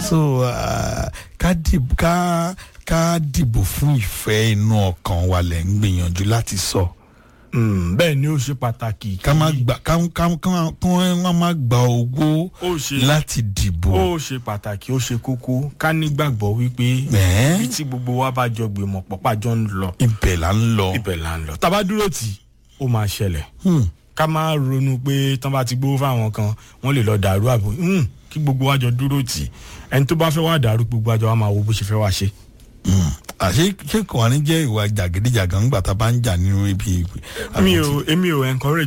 so ah, ká dìbò ká ká dìbò fún ìfẹ́ inú ọkàn wa lẹ̀ ń gbìyànjú láti sọ Mm, bẹ́ẹ̀ ni ó ṣe pàtàkì ká má gbà ká ká ká ká wọ́n má gba owó ó ṣe láti dìbò. ó ṣe pàtàkì ó ṣe kókó ká nígbàgbọ́ wípé Ẹ́ẹ́. bí tí gbogbo wa bá jọ gbìmọ̀ pọ̀pá jọ ń lọ ibẹ̀ là ń lọ. ibẹ̀ là ń lọ tá a bá dúró tì ó máa ṣẹlẹ̀ Hmm. ká má ronú pé tán bá ti gbówó fáwọn kan wọ́n lè lọ dàrú àbò Hmm, kí gbogbo wa jọ dúró tì ẹni tó bá fẹ́ wá dàrú gbogbo wa jọ wá máa wo bó ṣe fẹ́ wá ṣe. àṣé ṣé kò wá ní jẹ́ ìwà jàgídíjàgan ńgbà tá a bá ń jà nínú ibi. mi ò èmi ò encourage